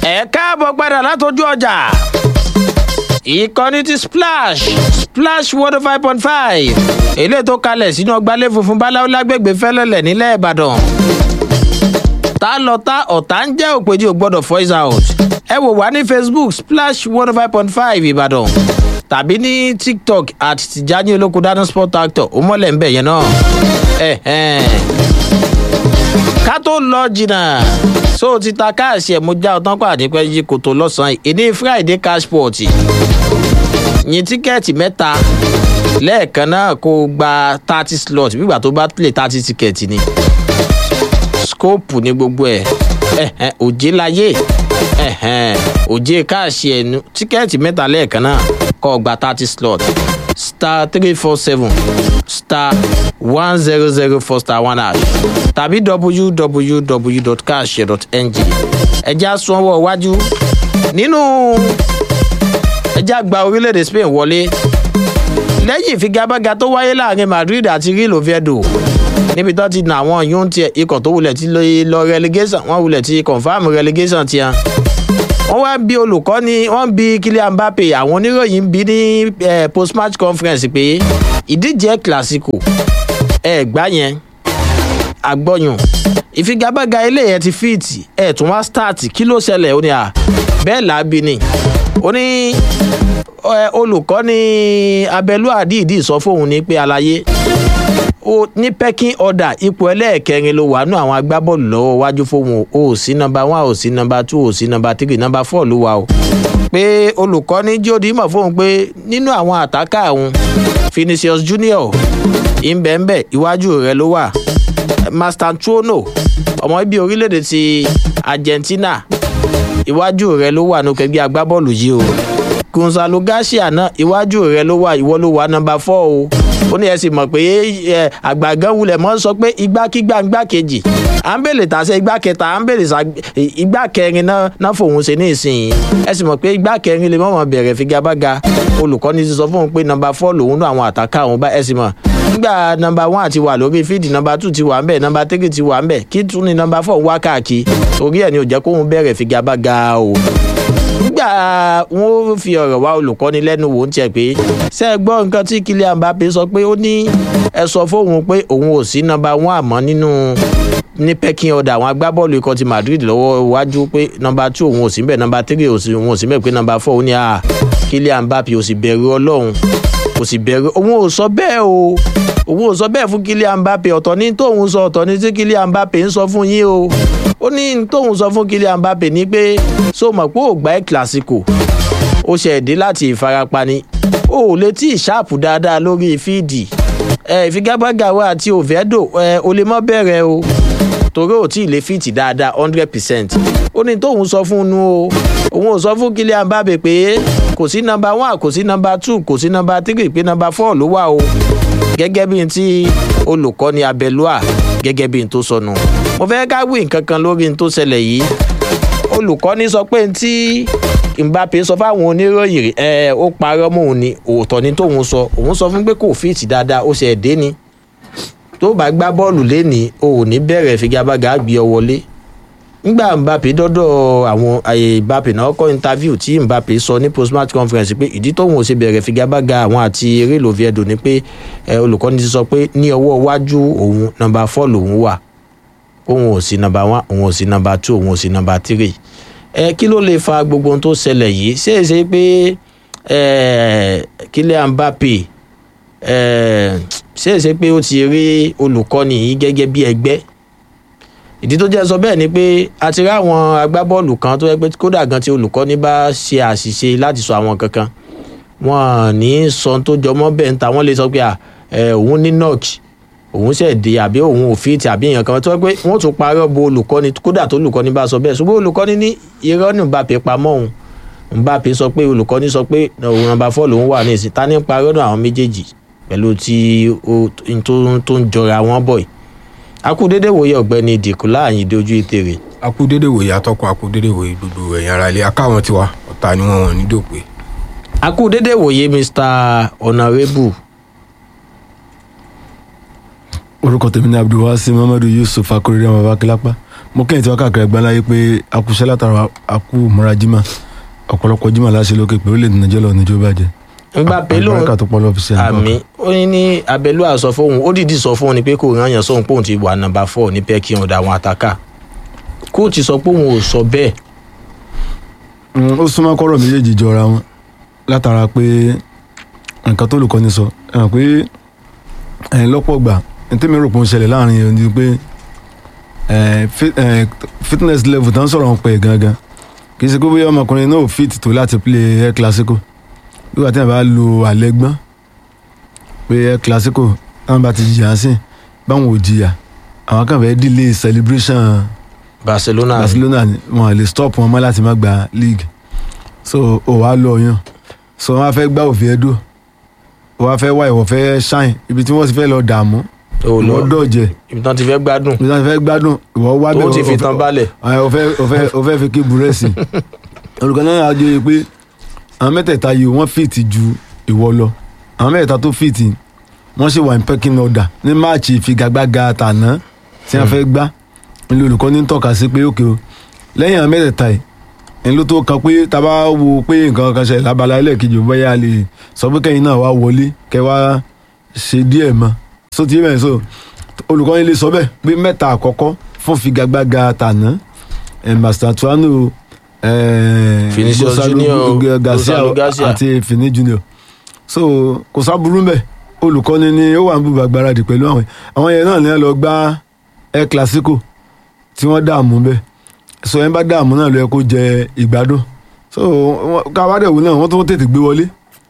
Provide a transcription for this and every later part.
ẹ káàbọ̀ padà látọjú ọjà ìkànnì ti splash splash one five point five èlé tó kalẹ̀ sínú ọgbàlẹ̀ funfun báláwo lágbègbè fẹ́lẹ́lẹ̀ nílẹ̀ ìbàdàn tá lọ tá ọ̀tá ń jẹ́ òpèjì ò gbọ́dọ̀ voice out ẹ wò wá ní facebook splash one five point five ìbàdàn tàbí ní tiktok at tijani olóko dáná sport actor ó mọ́lẹ̀ ń bẹ̀ yẹn náà ká tó lọ jìnnà so ti ta káàsì ẹ̀ mo já ọtán pàdé pẹ́ yí kòtò lọ́sàn-án ìní friday cashport yín tíkẹ́ẹ̀tì mẹ́ta lẹ́ẹ̀kan náà kó o gba thirty slot nígbà tó bá play thirty tíkẹ́ẹ̀tì ni scope ní gbogbo ẹ̀ òjé láyé òjé káàsì ẹnu tíkẹ́ẹ̀tì mẹ́ta lẹ́ẹ̀kan náà kó o gba thirty slot star three four seven star one zero zero four star one hash tàbí www.cash.ng ẹja sanwó iwájú nínú ẹja gba orílẹ̀-èdè spain wọlé lẹ́yìn ìfigagbága tó wáyé láàrin madrid àti real oviedo níbi tó ti nà àwọn yóò tiẹ̀ ikọ̀ tó wulẹ̀ ti lọ relegation wọ́n wulẹ̀ ti confam relegation tiẹ̀ wọ́n wá bí olùkọ́ni wọ́n bí kylian mbappe àwọn oníròyìn bí ní post match conference pé ìdíje classico ẹ̀ gbá yẹn agbọ́yùn ìfigagbága eléyẹn ti fíìtì ẹ̀ tún wá start kí ló ṣẹlẹ̀ ó ní à bẹ́ẹ̀ làábi ni ó ní olùkọ́ni abẹ́lú àdìdì sọ fóun ní pé àlàyé ní pecking order ipò ẹlẹ́ẹ̀kẹrin ló wà nù àwọn agbábọ́ọ̀lù lọ́wọ́ wájú fóun o ò sí nọmba one ò sí nọmba two ò sí nọmba three nọmba four ló wà o pé olùkọ́ni jóde mọ̀ fóun pé nínú àwọn àtàkà òun finisius junior ìbẹ̀ǹbẹ̀ iwájú rẹ̀ ló wà mastantuono ọmọ ibi orílẹ̀-èdè ti argentina iwájú rẹ̀ ló wà nù kẹgbẹ́ agbábọ́ọ̀lù yìí o gonzalo garcia náà iwájú rẹ̀ ló wà ìwọ ló wà nọmba four o ó ní ẹ sì mọ̀ pé àgbàgán wulẹ̀ mọ́ sọ pé igbákígbà igbá kejì à ń bèlè tàṣẹ igbá kẹta à ń bèlè igbá kẹrin náà fòun ṣe ní ìsìn ẹ sì mọ̀ pé igbá kẹrin lè mọ̀mọ́ bẹ̀rẹ̀ figagbága olùkọ́ni ti sọ fóun pé nọmba four lòun náà àwọn àtàkà òun bá ẹ sì mọ̀ nígbà nọmba one ti wà lórí fíìdì nọmba two ti wà ń bẹ̀ nọmba three ti wà ń bẹ̀ kí tún ni nọmba four wá káàkiri torí ẹ̀ ni ò jẹ́ kóun bẹ̀rẹ̀ figagbága o nígbà wọn ò fi ọ̀rọ̀ wá olùkọ́ni lẹ́nu wò ó tiẹ̀ pé ṣé ẹ gbọ́ nǹkan tí kylian mbappe sọ pé ó ní ẹ sọ fóun pé òun ò sí nọmba one àmọ́ nínú ní pecking order àwọn agbábọ́ọ̀lù ikọ̀ ti madrid lọ́wọ́ iwájú pé nọmba two òun ò sí bẹ́ẹ̀ nọmba three òun ò sí bẹ́ẹ̀ pé nọmba four ó ní à kylian mbappe ò sì bẹ̀rù ọlọ́run kò sì bẹ̀rù òun ò sọ bẹ́ẹ̀ o òun ò sọ bẹ́ẹ̀ fún kylian mbappe ọ̀tọ̀ ní tóun sọ ọ̀tọ̀ ní tí kylian mbappe ń sọ fún yín o ó ní tóun sọ fún kylian mbappe ní pé so mọ̀ pé ò gbá ẹ̀ classico ó ṣe ẹ̀dí láti ìfarapa ni ó ò lè tí ì ṣáàpù dáadáa lórí fíìdì ẹ ìfigagbága wa àti oviedo ẹ o lè mọ́ bẹ̀rẹ̀ o torí ò tí ì lè fíìtì dáadáa hundred percent ó ní tóun sọ fún un o òun ò sọ fún kylian mbappe pé kò sí nọmba one kò sí nọmba two kò sí nọmba three pé nọmba four ló wà o gẹ́gẹ́ bí n tí olùkọ́ni abẹ́lúà gẹ́gẹ́ bí n tó sọnù mo fẹ́ ká wí nǹkan kan lórí n tó ṣẹlẹ̀ yìí olùkọ́ni sọ pé n tí mbappe sọ fáwọn oníròyìn ẹ ó parọ́ mọ́ òun ni òótọ́ ni tóun sọ òun sọ fún pé kò fíìtì dáadáa ó ṣe ẹ̀dẹ́ ni tó bá gbá bọ́ọ̀lù lénìí o ò ní bẹ̀rẹ̀ figagbága gbé ọ wọlé nígbà mbappe dọ́dọ̀ àwọn mbappe náà kọ́ interview tí mbappe sọ ní postmatch conference pé ìdí tóun ò ṣe bẹ̀rẹ̀ figagbága àwọn àti eré loviedo ni pé olùkọ́ni ti sọ pé ní ọwọ́ iwájú òun nọmba four lòun wà òun ò sí nọmba one òun ò sí nọmba two òun ò sí nọmba three ẹ kí ló lè fa gbogbo ohun tó ṣẹlẹ̀ yìí ṣé é ṣe pé kílẹ̀ mbappe ṣé é ṣe pé ó ti rí olùkọ́ni yìí gẹ́gẹ́ bí ẹgbẹ́ ìdí tó jẹ́ sọ bẹ́ẹ̀ ni pé a ti rí àwọn agbábọ́ọ̀lù kan tó yẹ pé kódà gan tí olùkọ́ni bá ṣe àṣìṣe láti sọ àwọn kankan wọn ní sọ tó jọmọ́ bẹ́ẹ̀ ń ta wọ́n lè sọ pé òun ní nọ́ọ̀kì òun ṣẹ̀ dé àbí òun ò fi ti àbí èèyàn kan tó yẹ pé wọ́n tún parọ́ bo olùkọ́ni kódà tó olùkọ́ni bá sọ bẹ́ẹ̀ ṣùgbọ́n olùkọ́ni ní irọ́ ní mbappe pamọ́ òun mbappe sọ pé olùkọ́ni sọ pé òun nọmba fọ́ọ̀lù òun wà ní ìsìn ta ní parọ́ náà àwọn méjèèjì pẹ̀lú tí tó ń jọra wọn bọ̀ yìí akúdédé wòye ọ̀gbẹ́ni ìdìkú láàyìn dojú ìtèrè. akúdédé wòye atọ́kùn akúdédé wòye gbogbo ẹ̀yìn ara ilé akáwọn tiwa ọ̀tá ni wọ́n wọ̀n ní dòpè. akúdédé wòye mr honourable orúkọ tèmi ní abdulwasi muhammadu yusuf akorire ọmọ abakilapa mo kẹ́yìn tí wọ́n káàkiri ẹgbẹ́ láyé pé akúṣẹ́ látara akú múra jimá ọ̀pọ̀lọpọ̀ jimá láṣẹ lókè pé orílẹ̀-èdè nàìjíríà lọ níjó bàjẹ́ Mbappe lóhun àgbàkà tó pọ̀ lọ́ọ́ fi ṣe àmì ó ní ní abẹ́lúà sọ fóun ó dìídì sọ fóun ni pé kò rán yàn sóhun póun ti wà nàmbà four ní pẹ́ẹ́kì ọ̀dà àwọn àtàkà kóòtù sọ pé òun ò sọ bẹ́ẹ̀ Mm, ó súnmọ́ kọ́rọ̀ méjèèjì jọra wọn látara pé nǹkan tó lùkọ́ni sọ ẹ hàn pé ẹ̀yìn lọ́pọ̀ gbà ní tèmi rò pé ó ń ṣẹlẹ̀ láàrin yẹn ni pé eh, fi- eh, fitness level tó ń sọ̀rọ̀ ń pẹ́ gangan kì í ṣe pé bóyá ọmọkùnrin náà ò fit tó láti play air classico nígbà tí wọn bá lo àlẹ́gbọ́n pé air classico táwọn bá ti jìyà sí báwọn ò jìyà àwọn kan fẹ́ delay celebration Barcelona barcelona ni wọn lè stop wọn mọ́ láti má gba league so ó wàá lọ yan so wọn á fẹ́ gbá òfin ẹdọ wọn á fẹ́ wá ìwọ fẹ́ shine ibi tí wọ́n ti fẹ́ lọ dààmú ò lọ ìwọ dọ̀jẹ̀ ibi tán ti fẹ́ gbádùn ibi tí wọ́n ti fẹ́ gbádùn ìwọ wá tó ti o- fi o- tán balẹ̀ ẹ, o fẹ́ o fẹ́ o fẹ́ fi kí búrẹ́sì olùkọ́ náà á jẹ́ pé àwọn mẹ́tẹ̀ẹ̀ta yìí wọ́n fìtì ju ìwọ lọ àwọn mẹ́tẹ̀ẹ̀ta tó fìtì wọ́n ṣe wà ní pecking order ní máàcì ìfigagbága tàná tí wọ́n fẹ́ gbá ilé olùkọ́ ní tọ́ka sí pé òkè o lẹ́yìn àwọn mẹ́tẹ̀ẹ̀ta yìí ẹni ló tó kan pé tá a bá wo pé nǹkan kan ṣẹlẹ̀ lábala ẹlẹ́ẹ̀kejì bóyá a lè sọ pé kẹ́yìn náà wá wọlé kẹ́ wá ṣe díẹ̀ mọ́ so ti bẹ́ẹ̀ so olùkọ́ yín lè sọ bẹ́ẹ̀ pé mẹ́ta àkọ́kọ́ fún figagbága tàná ẹ̀ master tuano ẹ̀ Vinicius Gonzalo Junior, Garcia Gonzalo Garcia. àti Fini Junior so kò sábúrú mbẹ olùkọ́ni ni ó wà ń bùbà gbáradì pẹ̀lú àwọn àwọn yẹn náà ní ẹ lọ gbá ẹ classico tí wọ́n dààmú bẹ́ẹ̀ so ẹ bá dààmú náà ló yẹ kó jẹ ìgbádùn so wọn- káwádẹ́wò náà wọ́n tún tètè gbé wọlé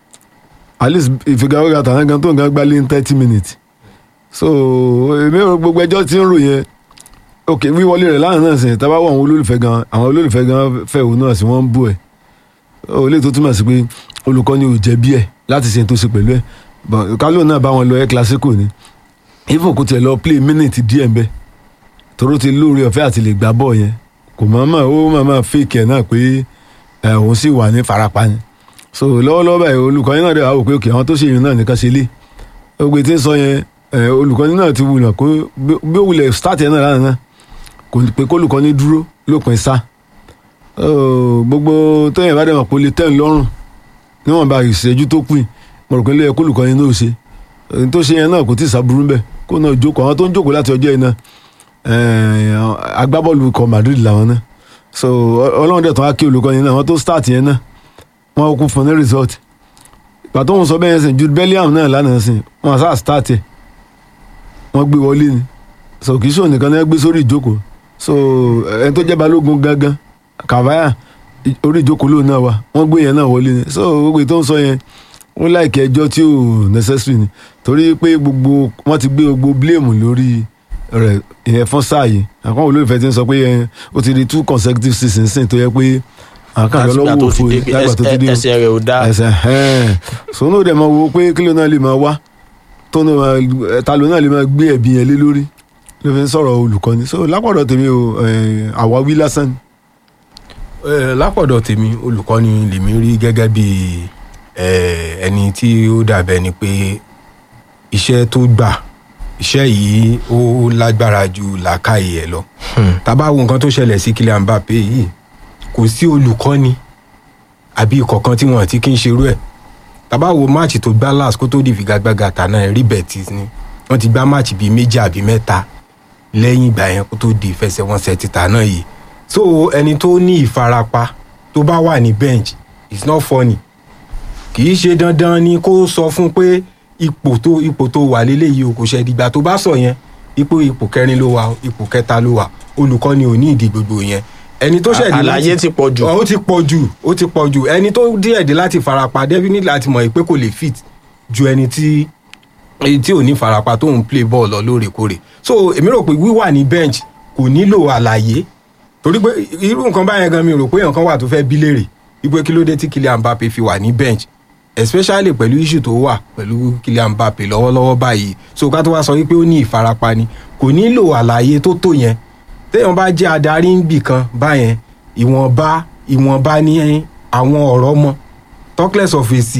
at least ìfigagbága tàná gan tó nǹkan gbálé ní thirty minutes so èmi ò rò gbogbo ẹjọ́ tí ń rò yẹn ok wíwọlé rẹ̀ lánàá náà sìn tábà wọ àwọn olólùfẹ́ gan àwọn olólùfẹ́ gan fẹ́ òun náà sí wọ́n ń bú ẹ̀ ó lè tó túmọ̀ sí pé olùkọ́ni ò jẹ̀bi ẹ̀ láti ṣe tó ṣe pẹ̀lú ẹ̀ but kálọ̀ náà bá wọn lọ ẹ̀ classico ni even kò tiẹ̀ lọ play minute díẹ̀ ń bẹ́ toró ti lóore ọ̀fẹ́ àti lè gbá bọ́ọ̀ yẹn kò mọ̀ọ́mọ̀ ó mọ̀ọ́mọ̀ fake ẹ̀ náà pé ẹ̀ òun sì wà ní farapa ni so lọ́wọ́lọ́wọ́ báyìí olùkọ́ni náà dẹ̀ wá wò pé òkè àwọn tó ṣe yìí náà nìkan ṣe lé ogbe tí ń sọ yẹn ẹ̀ olùkọ́ni náà ti wulẹ̀ kó bí- bí ó wulẹ̀ start yẹn náà lánàá náà kò ní pé kólùkọ́ni dúró lópin sá Oh, gbogbo tóyìn bá dẹ̀ mọ̀ pé ó lè tẹ̀ ń lọ́rùn níwọ̀n bá ìṣẹ́jú tó pin mo rò pé lóye kólùkọ́ni náà ó ṣe ohun tó ṣe yẹn náà kò tí ì sábúrú bẹ́ẹ̀ kó náà jókòó àwọn tó ń jókòó láti ọjọ́ yìí náà eh, agbábọ́ọ̀lù ikọ̀ Madrid làwọn náà so ọ- ọlọ́run dẹ̀ tán á kí olùkọ́ni náà wọ́n tó start yẹn náà wọ́n kú fún ní result ìgbà tó ń sọ bẹ́ẹ̀ yẹn sìn Jude Bellingham náà lánàá sìn wọ́n sá start ẹ̀ wọ́n gbé wọlé ni so kì í ṣòwò nìkan náà gbé sórí ìjókòó so ẹni tó jẹ́ balógun gangan kàváyà i- orí ìjókòó lóun náà wà wọ́n gbé yẹn náà wọlé ni so gbogbo ètò ń sọ yẹn ó láìkẹ́ ẹjọ́ tí ò necessary ni torí pé gbogbo wọ́n ti gbé gbogbo blame lórí rẹ̀ ìyẹn fún sáà yìí àwọn olólùfẹ́ ti ń sọ pé ẹ, ó ti di two consecutive seasons sìn tó yẹ pé àwọn kan láti ìgbà lọ́wọ́ tó òfo ti dé pé lágbà tó ti dé ẹsẹ̀- ẹsẹ̀ rẹ̀ ò dáa ẹsẹ̀ ẹ̀ẹ́n sọ́nù dẹ̀ máa wo pé kílò náà lè máa wá tó náà máa ta ló náà lè máa gbé ẹ̀bí yẹn lé lórí ló fi ń sọ̀rọ̀ olùkọ́ni so lápọ̀dọ̀ tèmi o ẹ̀, àwáwí lásán ni. Eh, lápọ̀dọ̀ tèmi olùkọ́ni lèmi rí gẹ́gẹ́ bí eh, ẹni tí ó dàbẹ̀ ni pé iṣẹ́ tó gbà iṣẹ́ yìí ó lágbára ju làákàyè ẹ̀ lọ tá bá wo nǹkan tó ṣẹlẹ̀ sí Kylian Mbappé yìí kò sí olùkọ́ni àbí ìkọ̀kan tí wọ́n ti kí ń ṣerú ẹ̀ tá bá wo máàcì tó gbá last kó tó di ìfigagbága tàná ẹ̀ rí Betis ni wọ́n ti gbá máàcì bíi méjì àbí mẹ́ta lẹ́yìn ìgbà yẹn kó tó di ìfẹsẹ̀wọnsẹ̀ títà náà yìí so ẹni tó ní ìfarapa tó bá wà ní bench it's not funny kì í ṣe dandan ni kó sọ fún pé ipò tó ipò tó wà léléyìí o kò ṣe ìdìgbà tó bá sọ yẹn ipò ipò kẹrin ló wà ipò kẹta ló wà olùkọ́ni ò ní ìdí gbogbo yẹn ẹni tó ṣẹ̀dí àlàyé ti pọ̀ jù ó ti pọ̀ jù ó ti pọ̀ jù ẹni tó díẹ̀ dé láti farapa definitely láti mọ̀ pé kò lè fit ju ẹni tí èyí tí ò ní farapa tó ń play ball lọ lóòrèkóòrè so èmi rò pé wíwà ní bench kò nílò àlàyé torí pé irú nǹkan báyẹn gan mi rò pé nǹkan wà tó fẹ́ bí léèrè wípé kí ló dé tí Kylian Mbappe fi wà ní bench especially pẹ̀lú issue tó wà pẹ̀lú Kylian Mbappe lọ́wọ́lọ́wọ́ báyìí so ká tó wá sọ wípé ó ní ìfarapa ni kò nílò àlàyé tó tó yẹn téèyàn bá jẹ́ adarí ń bì kan báyẹn ìwọ̀nba ìwọ̀nba ní àwọn ọ̀rọ̀ mọ́ talkless of èsì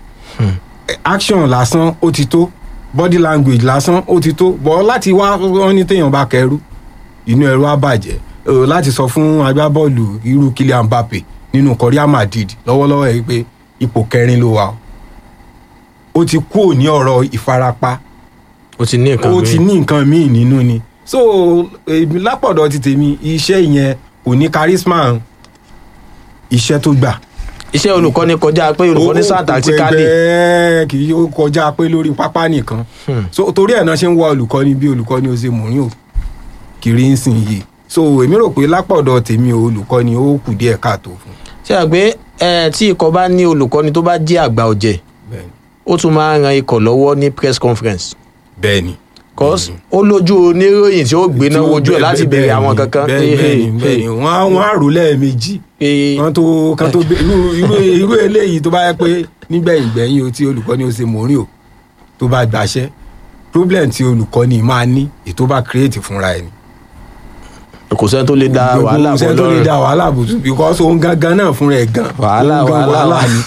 action lásán ó ti tó body language lásán ó ti tó bọ́ láti wá wọ́n ní téèyàn bá kẹrù inú ẹ̀rọ á bàjẹ́ eh, láti sọ fún agbábọ́ọ̀lù irú Kylian Mbappe nínú Real Madrid lọ́wọ́lọ́wọ́ yìí pé ipò kẹrin ló wà o ó ti kúrò ní ọ̀rọ̀ ìfarapa ó ti ní nǹkan ó ti míì. ní nǹkan míì nínú ni so èmi lápọ̀dọ̀ ti tèmi iṣẹ́ yẹn kò ní charisma iṣẹ́ tó gbà iṣẹ́ olùkọ́ni kọjá pé olùkọ́ni sáà tactically bẹ́ẹ̀ kì í ó kọjá pé lórí pápá nìkan so torí ẹ̀ náà ṣe ń wá olùkọ́ni bí olùkọ́ni ó ṣe mourinho kiri ń sìn yìí so èmi rò pé lápọ̀dọ̀ tèmi o, olùkọ́ni ó kù díẹ̀ káàtó fún ṣe à pé ẹ tí ikọ̀ bá ní olùkọ́ni tó bá jẹ́ àgbà ọ̀jẹ̀ bẹ́ẹ̀ni ó tún máa ń ran ikọ̀ lọ́wọ́ ní press conference bẹ́ẹ̀ni cause ó lójú oníròyìn tí ó gbéná wojú ẹ̀ láti béèrè àwọn kankan bẹ́ẹ̀ni bẹ́ẹ̀ni bẹ́ẹ̀ni wọ́n á wọ́n á rò lẹ́ẹ̀mejì pé kan tó kan tó bẹ- irú irú irú eléyìí tó bá yẹ pé nígbẹ̀yìn gbẹ̀yìn o tí olùkọ́ni ó ṣe mourinho tó bá gbàṣẹ́ problem tí olùkọ́ni máa ní ètò bá create fúnra ẹni kò sẹ́ni tó lè da wàhálà gbogbo bọ̀ sẹ́ni tó lè lọ́rùn da wàhálà bò tún because òun gangan náà fúnra ẹ̀ gan Wàhálà, òun gan wàhálà, ni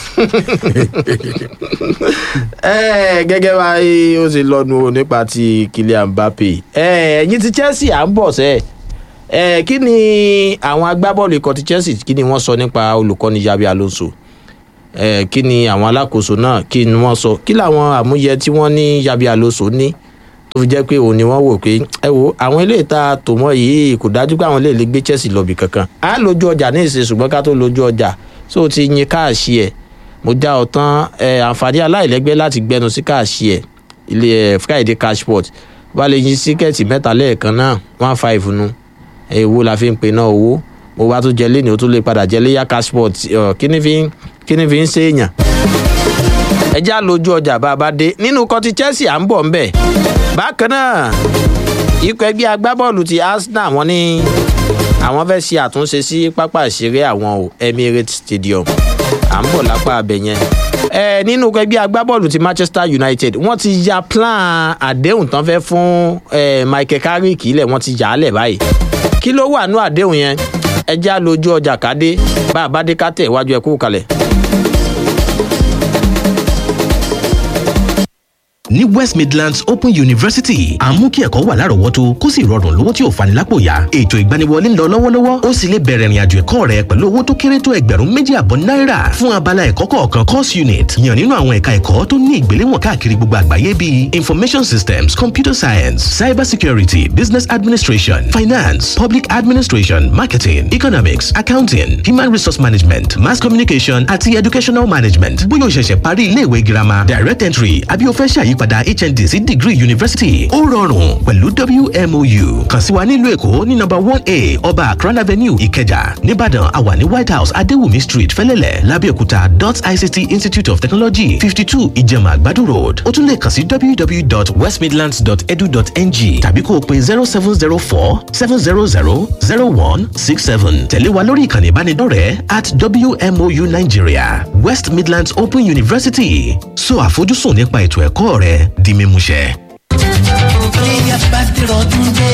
ẹ gẹ́gẹ́ bá ó ṣe lọ́nu nípa ti Kylian Mbappe ẹ ẹ̀yin ti Chelsea à ń bọ̀ sẹ́ ẹ kí ni àwọn agbábọ́ọ̀lù ikọ̀ ti Chelsea kí ni wọ́n sọ nípa olùkọ́ni Xabi Alonso ẹ kí ni àwọn alákòóso náà kí ni wọ́n sọ kí làwọn àmúyẹ tí wọ́n ní Xabi Alonso ní tó fi jẹ́ pé òun ni wọ́n wò pé ẹ wo àwọn ilé ìta tòmọ́ yìí kò dájú pé àwọn ilé lè gbé Chelsea lọ bì kankan á lójú ọjà ní ìsìn ṣùgbọ́n ká tó lójú ọjà so ti yin káàṣì ẹ̀ mo já ọ tán ẹ àǹfààní aláìlẹ́gbẹ́ láti gbẹnu sí káàṣì ẹ̀ ilé ẹ Friday cashport wà lè yin síkẹ́ẹ̀tì mẹ́ta lẹ́ẹ̀kan náà one five nu èwo la fi ń pe náà owó mo bá tún jẹ lẹ́nu ó tún lè padà jẹ léyà cashport kí ni fi ń kí ni fi ń ṣèèyàn ẹ já lójú ọjà bá a bá dé nínú kọtí Chelsea à ń bọ̀ ńbẹ̀ bákan náà ikọ̀ ẹgbẹ́ agbábọ́ọ̀lù ti Arsenal wọ́n ní àwọn fẹ́ ṣe àtúnṣe sí pápá ìṣeré àwọn o Emirates Stadium à ń bọ̀ lápá abẹ yẹn ẹ nínú ikọ̀ ẹgbẹ́ agbábọ́ọ̀lù ti Manchester United wọ́n ti ya plan àdéhùn tán fẹ́ fún ẹ Michael Carrick ilẹ̀ wọ́n ti yà á lẹ̀ báyìí kí ló wà nú àdéhùn yẹn ẹ já lójú ọjà kádé bá a bá dé ká tẹ̀ iwájú ẹ kú kalẹ̀. ní west midlands open university à ń mú kí ẹ̀kọ́ wà lárọ̀ọ́wọ́tó kó sì rọrùn lówó tí ò fani lápò yá ètò ìgbaniwọlé ń lọ lọ́wọ́lọ́wọ́ ó sì lè bẹ̀rẹ̀ ìrìnàjò ẹ̀kọ́ rẹ pẹ̀lú owó tó kéré tó ẹgbẹ̀rún méjì àbọ̀ náírà fún abala ẹ̀kọ́ kọ̀ọ̀kan course unit yàn nínú àwọn ẹ̀ka ẹ̀kọ́ tó ní ìgbéléwọ̀n káàkiri gbogbo àgbáyé bíi information systems computer science cyber security business administration finance public administration marketing economics accounting human resource management mass communication àti educational management bóyá o ṣẹ̀ṣẹ̀ parí iléèwé girama direct entry àbí o fẹ́ ṣàyípadà hnd sí degree university ó rọrùn pẹ̀lú wmou kàn sí wa nílùú èkó ní number one a ọba akran avenue ìkẹjà nìbàdàn àwa ní white house adéwùmí street fẹ́lẹ́lẹ̀ lábẹ́òkúta dot ict institute of technology fifty two ìjẹ̀mà àgbàdo road ó tún lè kàn sí www.westmidlands.edu.ng tàbí kó o pe zero seven zero four seven zero zero zero one six seven tẹ̀lé wa lórí ìkànnì ìbánidọ́rẹ̀ẹ́ at wmou nigeria west midlands open university so àfojúsùn nípa ètò ẹ̀kọ́ rẹ di mímúṣẹ. Iléyá bá dẹ̀rọ̀ ọdún dé.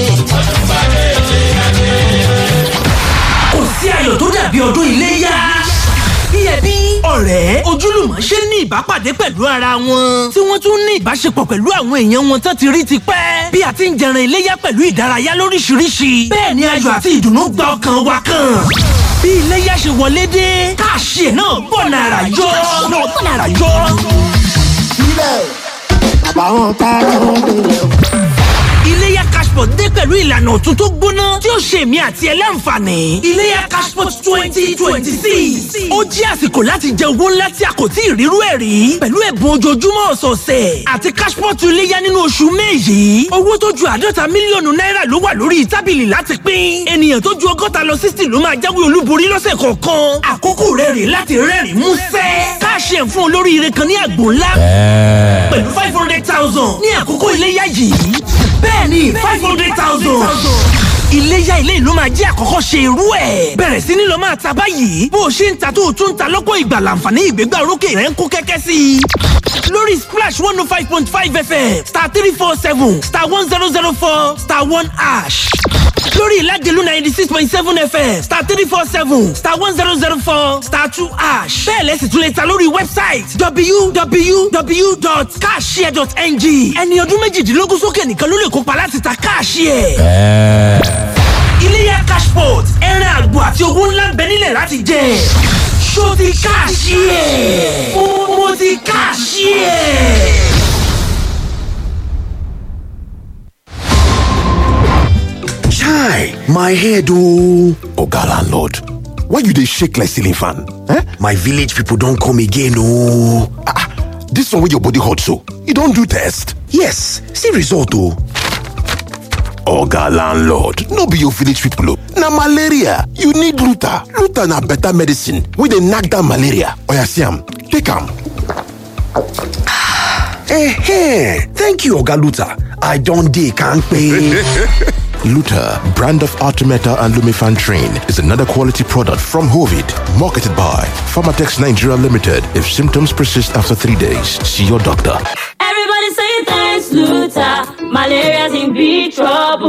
kò sí ayọ̀ tó dàbí ọdún iléyá. bí ẹbí ọ̀rẹ́ ojúlùmọ̀ ṣe ní ìbápàdé pẹ̀lú ara wọn tí wọ́n tún ní ìbáṣepọ̀ pẹ̀lú àwọn èèyàn wọn tán ti rí ti pẹ́ bí a ti ń jẹran iléyá pẹ̀lú ìdárayá lóríṣiríṣi bẹ́ẹ̀ ni ayọ̀ àti ìdùnnú gba ọkàn wa kan bí iléyá ṣe wọlé dé káàṣì ẹ̀ náà bọ̀ nàrà yọ náà bọ̀ nàrà yọ. Sílẹ̀ bàbá wọn ta ló ń bèrè o. iléyá cashport dé pẹ̀lú ìlànà ọ̀tun tó gbóná tí ó ṣe èmi àti ẹ láǹfààní. iléyá cashport twenty twenty six ó jẹ́ àsìkò láti jẹ owó ńlá tí a kò tí ì rírú ẹ̀ rí pẹ̀lú ẹ̀bùn ojoojúmọ́ ọ̀sọ̀ọ̀sẹ̀ àti cashport iléyá nínú oṣù May yìí owó tó ju àádọ́ta mílíọ̀nù náírà ló wà lórí tábìlì láti pín ènìyàn tó ju ọgọ́ta lọ sixty ló máa jáwé olúborí lọ́sẹ̀ kọ̀ọ̀kan àkókò rẹ̀ rè láti rẹ́rìn músẹ́ káàṣì ẹ̀ fún olóríire kan ní àgbò ńlá pẹ̀lú five hundred thousand ní àkókò iléyá yìí bẹ́ẹ̀ni five hundred thousand. iléyá ilé ìlú máa jẹ́ àkọ́kọ́ ṣe irú ẹ̀. bẹ̀rẹ̀ sí ní lọ máa ta báyìí bó o ṣe ń ta tó o tún ń ta lọ́pọ̀ ìgbà láǹfààní ìgbégbá orókè rẹ̀ ń kó kẹ́kẹ́ sí i. lórí splash one oh five point five fm star three four seven star one zero zero four star one ash lórí ìlàjẹ̀lú ninety six point seven fm star three four seven star one zero zero four star two ash bẹ́ẹ̀ lẹ́sìn tún lè ta lórí wẹ́bsáìtì www.cashshare.ng ẹni ọdún méjìdínlógún sókè nìkan ló lè kópa láti ta káàṣì ẹ̀. iléyá cash cashpot ẹran àgbò àti owó ńlá ń bẹ nílẹ̀ láti jẹ ṣó ti káàṣì ẹ̀ mo ti káàṣì ẹ̀. Chai, my head oh. Oga landlord, why you dey shake like ceiling fan? Eh? My village people don come again oh. Ah, ah, this one wey your body hot so, you don do test? Yes, see result oh. Oga landlord, no be your village people oh. Na malaria, you need Luta. Luta na better medicine wey dey knack down malaria. Oya see am, take am. Eh, thank you Oga Luta. I don dey kampe. Luta, brand of Artemeta and Lumifan Train, is another quality product from Hovid, marketed by Pharmatex Nigeria Limited. If symptoms persist after three days, see your doctor. Everybody say thanks, Luther. Malaria's in big trouble.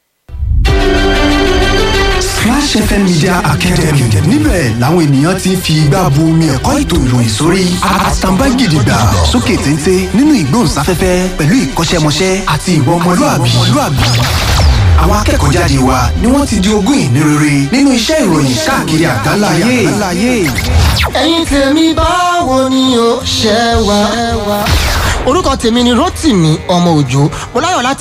Splash FM Media Academy níbẹ̀ làwọn ènìyàn ti ń fi igbá bu omi ẹ̀kọ́ ètò ìròyìn sórí àtàǹbá gidigba sókè téńté nínú ìgbóhùnsáfẹ́fẹ́ pẹ̀lú ìkọ́ṣẹ́mọṣẹ́ àti ìwà ọmọlúàbí. Àwọn akẹ́kọ̀ọ́ jáde wa ni wọ́n ti di ogún ìní rere nínú iṣẹ́ ìròyìn káàkiri àgbáláyé. ẹ̀yin tèmi báwo ni o ṣe wà. orúkọ tèmi ni rotimi ọmọ òjò mo láyọ̀ láti.